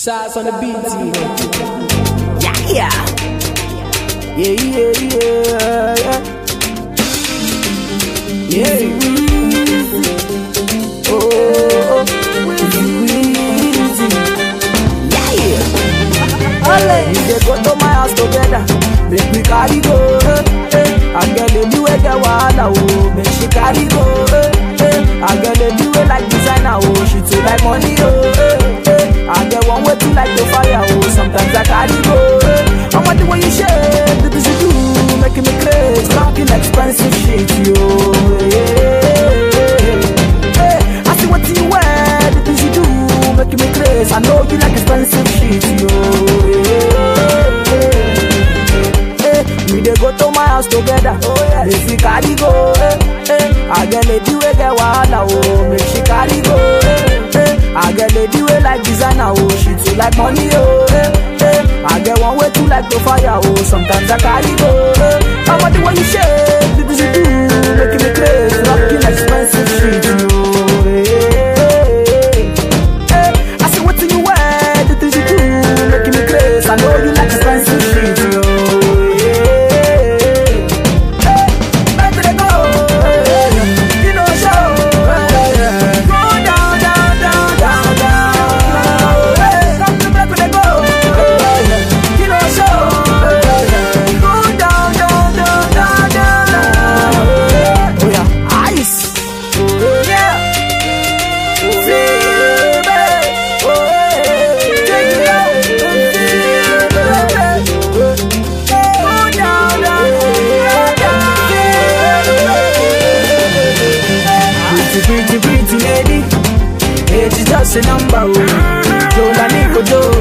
Shots on the beat, Yeah, yeah. Yeah, yeah, yeah, yeah. Yeah. Oh, oh, Weezy, Weezy. Yeah, yeah. Ole. We dey go to my house together. Make we carry go. Eh, eh. I get lady wey get wahala oh. Make she carry go. Eh, eh. I get lady wey like designer oh. She too like money oh. Eh, eh. I get one way too like the fire oh. Sometimes I carry go. Eh. I'm the way you shake, the things you do, making me crazy. Talking expensive shit yo. Yeah. Hey, I see what you wear, the things you do, making me crazy. I know you like expensive shit yo. Hey, we dey go to my house together. Oh yeah. If we carry go, eh, eh. I get lady wey get wahala, oh, make she carry go, eh, eh. I get lady wey like designer, oh, she too like money, oh, eh, eh. I get one way too like to fire, oh, sometimes I carry go, eh. I want the way you shake, the things you do, making me crazy, rocking expensive shit, oh, eh, eh, eh. I see what you wear, the things you do, making me crazy. I know you like expensive shit, yo. Yeah. Hey, make it go. You know, show. Go down, down, down, down, down. Hey, come to make it go. You know, show. Go down, down, down, down, down. Oh yeah, ice. Yeah. Pretty, pretty, pretty lady, age is just a number. Oh, Jola Nico Joe,